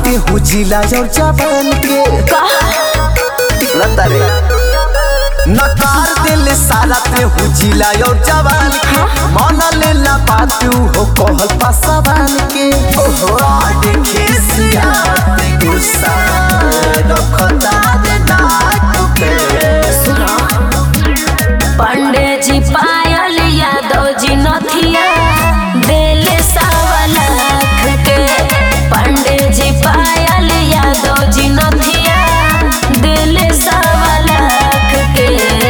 बाटे हो जिला और जवान के लता रे नकार दिल सारा ते हो जिला और जवान के मन लेला बात हो कहल पासवान के ओहो देखे सिया ते गुस्सा रखता रे नाक पे पंडे जी पायल यादव जी नथिया देले सवा लाख के पंडे जी पायल यादव जी नथिया देले सवा लाख के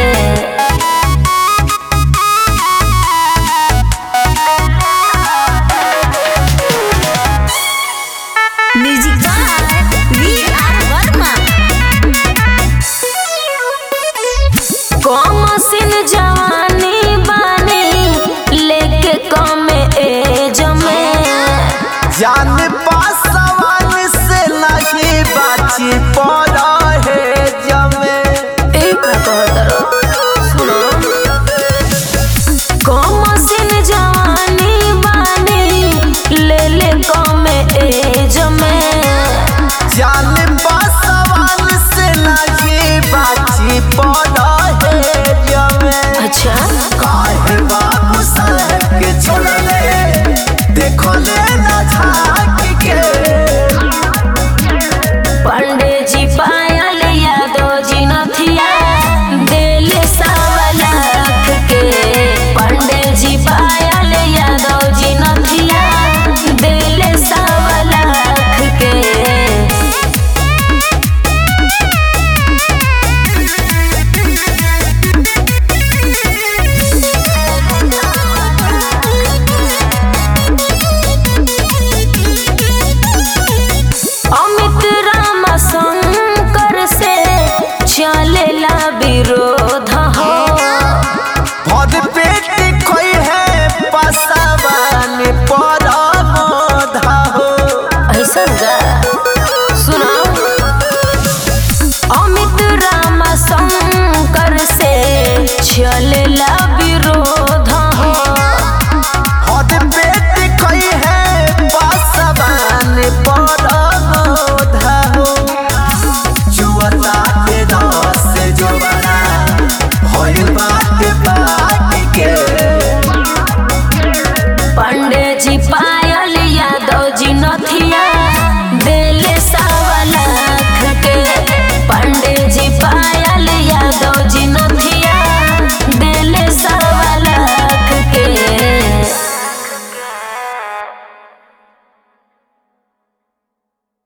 music by V R Verma कमसिन जवानी बानी लेके कम एज में जान पासवान से नहीं बाची पड़ा है जमे एक कहतर सुनो कमसिन जवानी बानी ले ले कम एज में जान पासवान से नहीं बाची पड़ा है जमे अच्छा काहे बाबू साहब के छोड़ले देखो ले ना झांक के पंडे जी पायल यादव जी नथिया देले सवा लाख के पंडे जी पायल यादव जी नथिया देले सवा लाख के अमित राम शंकर से चलेला विरोध हो भद पेट खोई है पासवान पर मोधा हो ऐसा गा सुनो अमित राम शंकर से चलेला